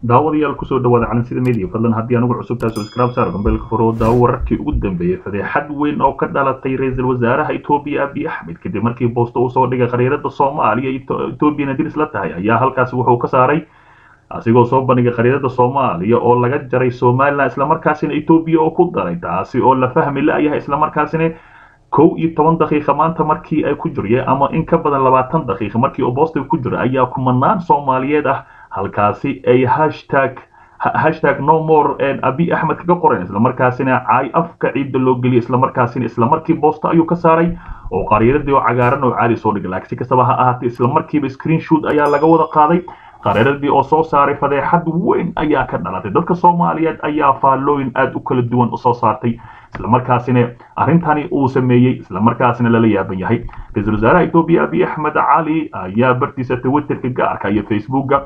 daawadayaal kusoo dhawaada calansida media fadlan haddii anugu cusubtaa subscribe saar gambeelka furo daawo wararkii ugu dambeeyey fadeexad weyn oo ka dhalatay ra-iisul wasaaraha etoobiya abiy axmed kadib markii boosto uu soo dhigay khariirada soomaaliya etoobiyana diris la tahay ayaa halkaasi wuxuu ka saaray asigoo soo bandhigay khariirada soomaaliya oo laga jaray somalilan islamarkaasina etoobiya oo ku daray taasi oo la fahmi la-yahay islamarkaasina kow iyo toban daqiiqa maanta markii ay ku jirye ama in ka badan labaatan daqiiqa markii oo boostiga ku jira ayaa kumanaan soomaaliyeed ah halkaasi ay hashtag hashtag no more abiy axmed kaga qoreen islamarkaasina caay afka ciidda loo geliyay islamarkaasina islamarkii boosta ayuu ka saaray oo qariiradii oo cagaaran oo caadi soo dhigay laakiin si kastaba ha ahaatee islamarkiiba screenshoot ayaa laga wada qaaday qariiradii oo soo saaray fadeexad weyn ayaa ka dhalatay dadka soomaaliyeed ayaa faallooyin aada u kala duwan usoo saartay islamarkaasina arrintani uu sameeyey islamarkaasina lala yaaban yahay ra-iisul wasaaraha etoobiya abiy axmed cali ayaa bartiisa twitterka gaarka iyo facebooka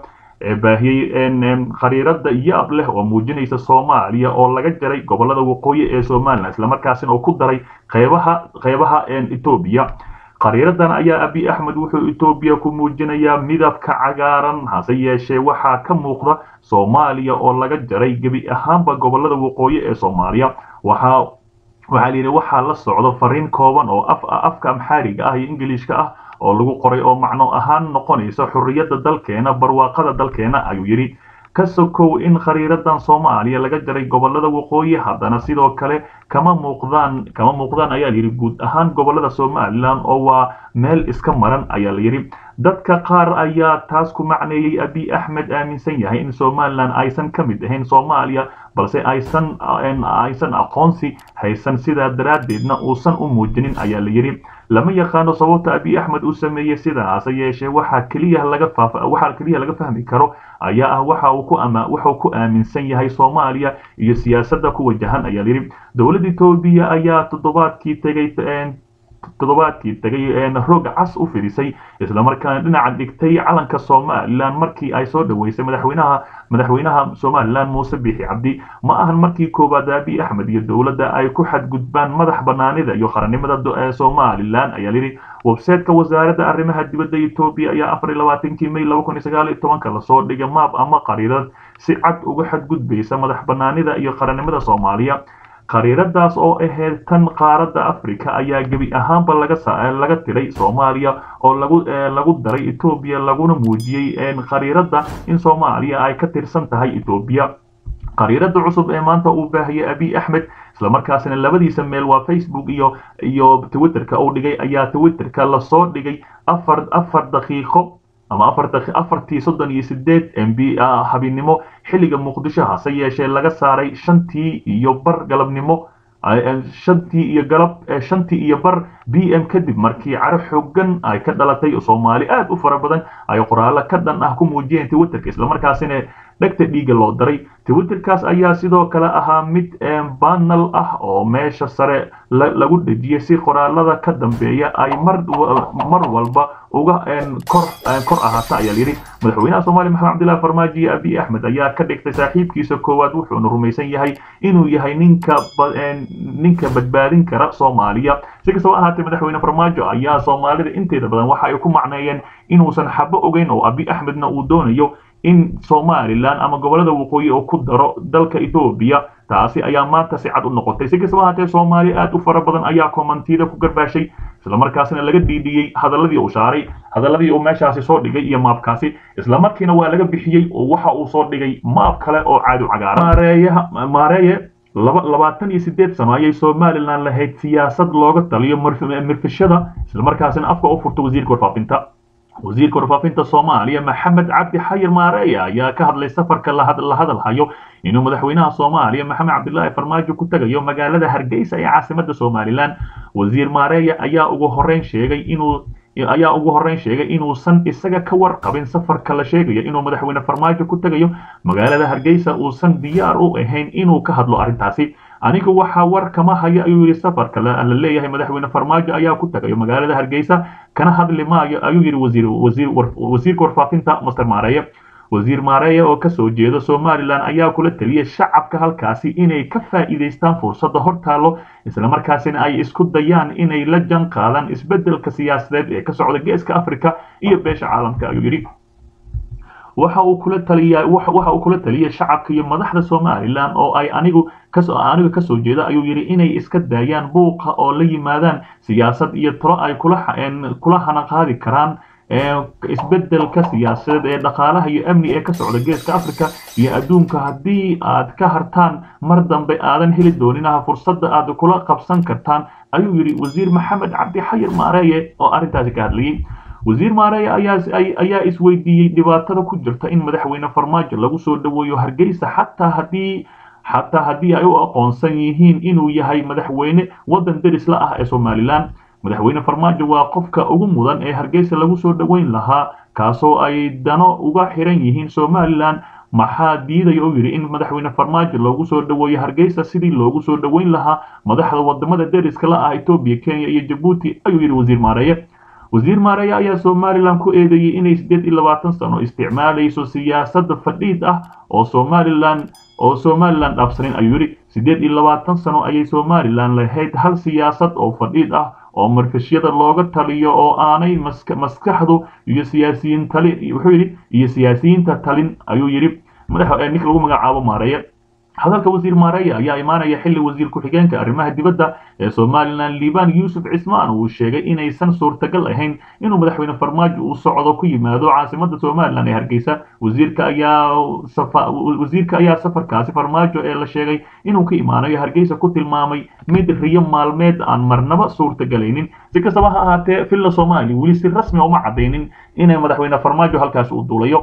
baahiyey khariirada yaab leh oo muujinaysa soomaaliya oo laga jaray gobolada waqooyi ee somalilan islamarkaasina oo ku daray qeybaha qeybaha etoobiya khariiradan ayaa abiy axmed wuxuu etoobiya ku muujinayaa midabka cagaaran hase yeeshee waxaa ka muuqda soomaaliya oo laga jaray gebi ahaanba gobolada waqooyi ee soomaaliya waxaa waxaa layidhi waxaa la socdo fariin kooban oo afka amxaariga ah iyo ingiliishka ah oo lagu qoray oo macno ahaan noqonaysa xurriyadda dalkeena barwaaqada dalkeena ayuu yidhi ka sokow in khariiradan soomaaliya laga jaray gobolada waqooyi haddana sidoo kale kama muuqdaan kama muuqdaan ayaa layidhi guud ahaan gobolada somalilan oo waa meel iska maran ayaa layidhi dadka qaar ayaa taas ku macneeyey abiy axmed aaminsan yahay in somalilan aysan ka mid ahayn soomaaliya balse aysan aysan aqoonsi haysan sidaa daraaddeedna uusan u muujinin ayaa layidhi lama yaqaano sababta abiy axmed uu sameeyey sidaase yeeshee waxaa keliya laga waxaa keliya laga fahmi karo ayaa ah waxa uu ku ama wuxuu ku aaminsan yahay soomaaliya iyo siyaasadda ku wajahan ayaa layidhi dowladda etoobiya ayaa toddobaadkii tegay toddobaadkii tegay roog cas u fidisay islamarkaana dhinaca dhigtay calanka somalilan markii ay soo dhaweysay madaxweynaha madaxweynaha somalilan muuse biixi cabdi ma ahan markii koowaad abiy axmed iyo dowladda ay ku xadgudbaan madax banaanida iyo qarannimada somalilan ayaa layidhi websiteka wasaaradda arrimaha dibadda etoobiya ayaa afar iyo labaatankii may laba kun iyo sagaal iyo tobanka lasoo dhigay maab ama qariirad si cad uga xadgudbaysa madax banaanida iyo qarannimada soomaaliya khariiradaas oo ahayd tan qaaradda africa ayaa gebi ahaanba laga tiray soomaaliya oo lagu lagu daray etoobiya laguna muujiyey khariirada in soomaaliya ay ka tirsan tahay etoobiya khariirada cusub ee maanta uu baahiyey abiy axmed islamarkaasina labadiisa meel waa facebook iyo iyo twitterka uu dhigay ayaa twitterka lasoo dhigay afar afar daqiiqo ama afartii soddon iyo sideed m b habinimo xilliga muqdisho hase yeeshee laga saaray shantii iyo bar galabnimo shantii iyo galab shantii iyo bar b m kadib markii caro xoogan ay ka dhalatay soomaali aada u fara badan ay qoraallo ka dhan ah ku muujiyeen twitterka islamarkaasina dhegta dhiiga loo daray twitterkaas ayaa sidoo kale ahaa mid banal ah oo meesha sare lagu dhejiyay si qoraalada ka dambeeya ay mar mar walba uga kor kor ahaata ayaa layidhi madaxweynaha soomaaliya maxamed cabdillahi farmaajo iyo abiy axmed ayaa ka dhigtay saaxiibkiisa koowaad wuxuuna rumaysan yahay inuu yahay ninka ninka badbaadin kara soomaaliya si kastaba ahaatee madaxweyne farmaajo ayaa soomaalida inteeda badan waxa ay ku macneeyeen inuusan xabo ogeyn oo abiy axmedna uu doonayo in somalilan ama gobolada waqooyi oo ku daro dalka etoobiya taasi ayaa maanta si cad u noqotay si kastaba ahaatee soomaali aada u fara badan ayaa komantida ku garbaashay islamarkaasina laga dhiidhiyey hadaladii uu shaaray hadaladii uu meeshaasi soo dhigay iyo maabkaasi islamarkiina waa laga bixiyey oo waxa uu soo dhigay maab kale oo caadu cagaaran maareeyaha maareeye laba labaatan iyo sideed sano ayay somalilan lahayd siyaasad looga taliyo mirfishada islamarkaasina afka u furta wasiirka warfaafinta wasiirka warfaafinta soomaaliya maxamed cabdi xayir maareeya ayaa ka hadlay safarka la hadalhayo inuu madaxweynaha soomaaliya maxamed cabdilaahi farmaajo ku tegayo magaalada hargeysa ee caasimada somalilan wasiir maareeya ayaa ugu horeyn sheegay inuu ayaa ugu horeyn sheegay inuusan isaga ka warqabin safarka la sheegayo inuu madaxweyne farmaajo ku tegayo magaalada hargeysa uusan diyaar u ahayn inuu ka hadlo arrintaasi anigu waxaa war kama hayo ayuu yidhi safarka la leeyahay madaxweyne farmaajo ayaa ku tagayo magaalada hargeysa kana hadli maayo ayuu yidhi wasiir wasiir wasiirka warfaafinta master maareeye wasiir maareeye oo kasoo jeeda somalilan ayaa kula taliyay shacabka halkaasi inay ka faa'iidaystaan fursadda hortaalo islamarkaasina ay isku dayaan inay la jan qaadaan isbeddelka siyaasadeed ee ka socda geeska africa iyo beesha caalamka ayuu yidhi waxa uu kula taliya waxa uu kula taliyay shacabka iyo madaxda somalilan oo ay anigu kasoo aniga kasoo jeeda ayuu yidhi inay iska daayaan buuqa oo la yimaadaan siyaasad iyo talo ay kula kula hana qaadi karaan isbedelka siyaasadeed ee dhaqaalaha iyo amni ee ka socda geeska africa iyo adduunka haddii aad ka hartaan mar dambe aadan heli dooninaha fursadda aad kula qabsan kartaan ayuu yidhi wasiir maxamed cabdi xayir maareeye oo arrintaasi ka hadlayay wasiir maareeye ayaa isweydiiyey dhibaatada ku jirta in madaxweyne farmaajo lagu soo dhaweeyo hargeysa xataa haddii xataa haddii ay u aqoonsan yihiin inuu yahay madaxweyne waddan deris la ah ee somalilan madaxweyne farmaajo waa qofka ugu mudan ee hargeysa lagu soo dhoweyn lahaa kaasoo ay dano uga xiran yihiin somalilan maxaa diidaya u yidhi in madaxweyne farmaajo loogu soo dhoweeyo hargeysa sidii loogu soo dhoweyn lahaa madaxda wadamada deriska la ah etoobiya kenya iyo jabuuti ayuu yidhi wasiir maareeye wasiir maareeye ayaa somalilan ku eedeeyey inay siddeed iyo labaatan sano isticmaalayso siyaasada fadhiid ah oo somalilan oo somalilan dhaafsanin ayuu yidhi siddeed iyo labaatan sano ayay somalilan lahayd hal siyaasad oo fadhiid ah oo marfishyada looga taliyo oo aanay maskaxdu iyo siyaasiyiin tali wuxuu yidhi iyo siyaasiyiinta talin ayuu yidhi madax ninka lagu magacaabo maareeye hadalka wasiir maareeye ayaa imaanaya xilli wasiir ku-xigeenka arrimaha dibadda ee somalilan liban yuusuf cismaan uu sheegay inaysan suurtagal ahayn inuu madaxweyne farmaajo uu socdo ku yimaado caasimada somalilan ee hargeysa wasiirka ayaa wasiirka ayaa safarkaasi farmaajo ee la sheegay inuu ka imaanayo hargeysa ku tilmaamay mid riyo maalmeed aan marnaba suurtagelaynin si kastaba ha ahaatee villa soomaaliya weli si rasmi uma cadaynin inay madaxweyne farmaajo halkaasi uu duulayo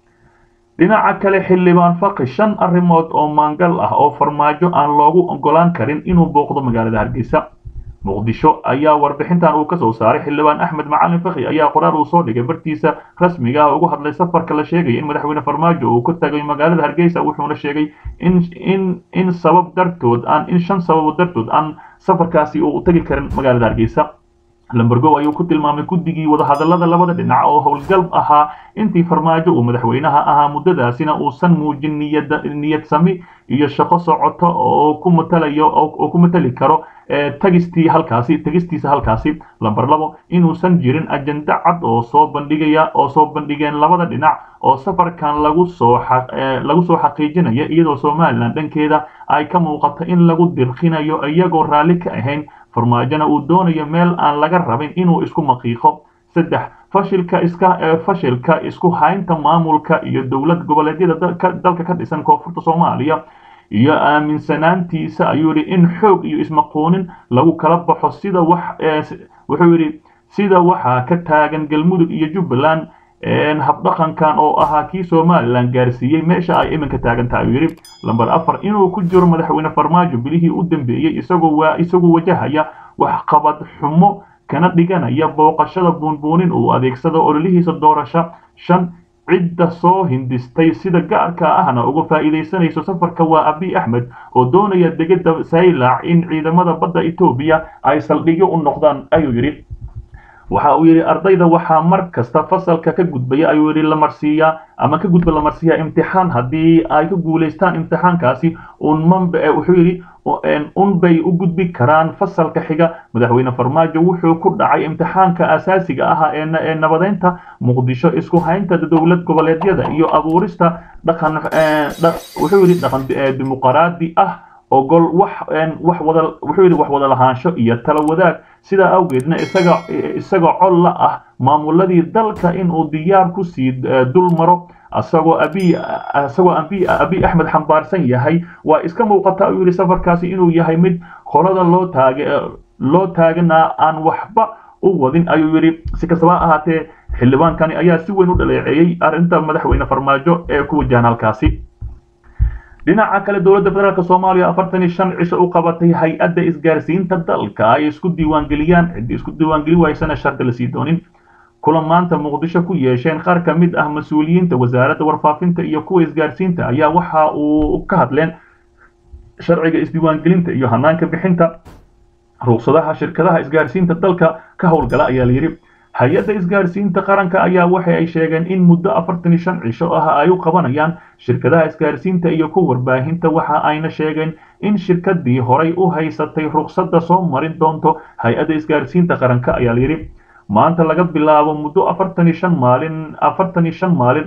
dhinaca kale xildhibaan faqi shan arrimood oo maangal ah oo farmaajo aan loogu ogolaan karin inuu booqdo magaalada hargeysa muqdisho ayaa warbixintan uu kasoo saaray xildhibaan axmed macalin fakhi ayaa qoraal uu soo dhigay bartiisa rasmiga ah ugu hadlay safarka la sheegaya in madaxweyne farmaajo uu ku tagay magaalada hargeysa wuxuuna sheegay in in in sabab dartood aan in shan sababo dartood aan safarkaasi uu tagi karin magaalada hargeysa lambergow ayuu ku tilmaamay guddigii wadahadallada labada dhinac oo howlgalb ahaa intii farmaajo uu madaxweynaha ahaa muddadaasina uusan muujin niyad niyad sami iyo shaqo socoto oo ku matalayo oo ku matali karo tagistii halkaasi tagistiisa halkaasi lamber labo inuusan jirin ajenda cad oo soo bandhigaya oo soo bandhigeen labada dhinac oo safarkan lagu soo lagu soo xaqiijinaya iyadoo somalilan dhankeeda ay ka muuqato in lagu dirqinayo iyagoo raalli ka ahayn farmaajona uu doonayo meel aan laga rabin inuu isku maqiiqo saddex fashilka iska fashilka isku haynta maamulka iyo dowlad goboleedyada dalka ka dhisan koonfurta soomaaliya iyo aaminsanaantiisa ayuu yidhi in xoog iyo ismaquunin lagu kala baxo sida wax wuxuu yidhi sida waxaa ka taagan galmudug iyo jubbaland habdhaqankan oo ahaa kii somalilan gaarsiiyey meesha ay iminka taagan tahay ayuu yidhi lamber afar inuu ku jiro madaxweyne farmaajo bilihii u dambeeyey isagoo waa isagoo wajahaya waxqabad xumo kana dhiganaya booqashada buunbuunin uu adeegsado ololihiisa doorasho shan cidda soo hindistay sida gaarka ahna uga faa'iidaysanayso safarka waa abiy axmed oo doonaya degada saylac in ciidamada badda etoobiya ay saldhigyo u noqdaan ayuu yidhi waxa uu yidhi ardayda waxaa mar kasta fasalka ka gudbaya ayuu yidhi la marsiiyaa ama ka gudba la marsiiyaa imtixaan haddii ay ku guulaystaan imtixaankaasi unman wuxuu yidhi unbay u gudbi karaan fasalka xiga madaxweyne farmaajo wuxuu ku dhacay imtixaanka asaasiga ah ee nabadeynta muqdisho isku haynta dowlad goboleedyada iyo abuurista dhaqan wuxuu yidhi dhaqan dimuqraadi ah ogol wax wax wada wuxuu yidhi wax wada lahaansho iyo tala wadaag sidaa awgeedna isaga isaga col la ah maamuladii dalka inuu diyaar ku sii dul maro asagoo abiy asagoo abiy abiy axmed xambaarsan yahay waa iska muuqata ayuu yidhi safarkaasi inuu yahay mid qolada loo taage loo taaganaa aan waxba u wadin ayuu yidhi si kastaba ha ahaatee xildhibaankani ayaa si weyn u dhaleeceeyey arrinta madaxweyne farmaajo ee ku wajahan halkaasi dhinaca kale dowladda federaalk soomaaliya afartan iyo shan cisho u qabatay hay-adda isgaarsiinta dalka ay isku diiwaangeliyaan ciddii isku diiwaangeli waysana shardi la sii doonin kulan maanta muqdisho ku yeesheen qaar ka mid ah mas-uuliyiinta wasaaradda warfaafinta iyo kuwa isgaarsiinta ayaa waxa uu ka hadleen sharciga isdiiwaangelinta iyo hanaanka bixinta ruqsadaha shirkadaha isgaarsiinta dalka ka howlgala ayaa layidhi hay-adda isgaarsiinta qaranka ayaa waxa ay sheegeen in muddo afartan iyo shan cisho ah ay u qabanayaan shirkadaha isgaarsiinta iyo ku warbaahinta waxa ayna sheegeen in shirkadii horay u haysatay ruqsadda soo marin doonto hay-adda isgaarsiinta qaranka ayaa layidhi maanta laga bilaabo muddo afartan iyo shan maalin afartan iyo shan maalin ah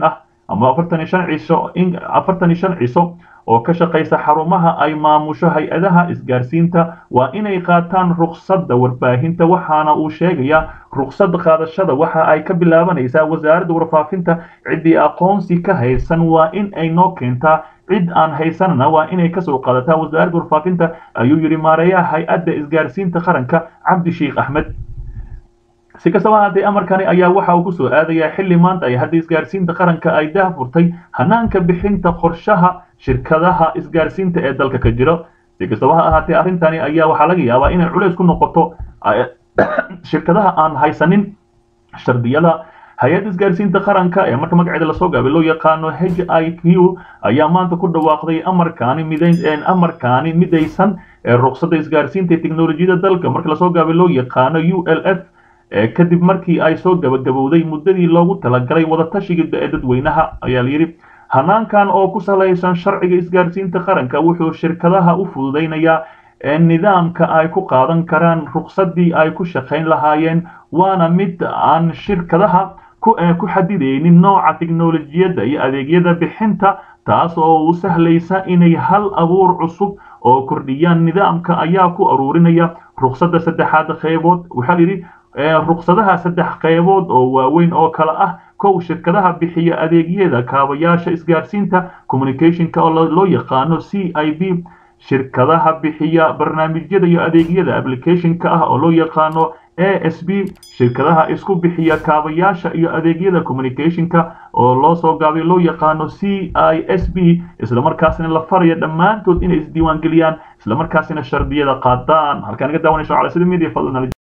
ama afartan iyo shan ciso afartan iyo shan ciso oo ka shaqaysa xarumaha ay maamusho hay-adaha isgaarsiinta waa inay qaataan ruqsadda warbaahinta waxaana uu sheegayaa ruqsad qaadashada waxa ay ka bilaabanaysaa wasaaradda warfaafinta ciddii aqoonsi ka haysan waa in ay noo keentaa cid aan haysanana waa inay kasoo qaadataa wasaaradda warfaafinta ayuu yidhi maareeyaha hay-adda isgaarsiinta qaranka cabdi sheikh axmed si kastaba haddee amarkani ayaa waxa uu kusoo aadayaa xilli maanta ay hadda isgaarsiinta qaranka ay daahfurtay hanaanka bixinta qorshaha shirkadaha isgaarsiinta ee dalka ka jiro si kastaba ha ahaatee arrintani ayaa waxaa laga yaabaa inay culays ku noqoto shirkadaha aan haysanin shardiyada hay-adda isgaarsiinta qaranka ee marka magaceeda lasoo gaabay loo yaqaano h i q ayaa maanta ku dhawaaqday amarkaani midayn amarkaani midaysan ee ruqsadda isgaarsiinta ee teknolojiyada dalka marka lasoo gaabay loo yaqaano u l f kadib markii ay soo gabagabowday muddadii loogu talagalay wadatashiga dadweynaha ayaa layidhi hanaankan oo ku salaysan sharciga isgaarsiinta qaranka wuxuu shirkadaha u fududaynayaa nidaamka ay ku qaadan karaan ruqsaddii ay ku shaqayn lahaayeen waana mid aan shirkadaha ku xadidaynin nooca teknolojiyadda iyo adeegyada bixinta taas oo u sahlaysa inay hal abuur cusub oo kordhiyaan nidaamka ayaa ku aruurinaya ruqsadda saddexaad qeybood waxaa layidhi ruqsadaha saddex qeybood oo waaweyn oo kale ah kow shirkadaha bixiya adeegyada kaabayaasha isgaarsiinta communicationka oo loo yaqaano c i b shirkadaha bixiya barnaamijyada iyo adeegyada applicationka ah oo loo yaqaano a s b shirkadaha isku bixiya kaabayaasha iyo adeegyada communicationka oo loo soo gaabay loo yaqaano c i s b islamarkaasina la faraya dhammaantood inay isdiiwaangeliyaan islamarkaasina shardiyada qaadaan halkaan naga daawanayso cala sida media fadlan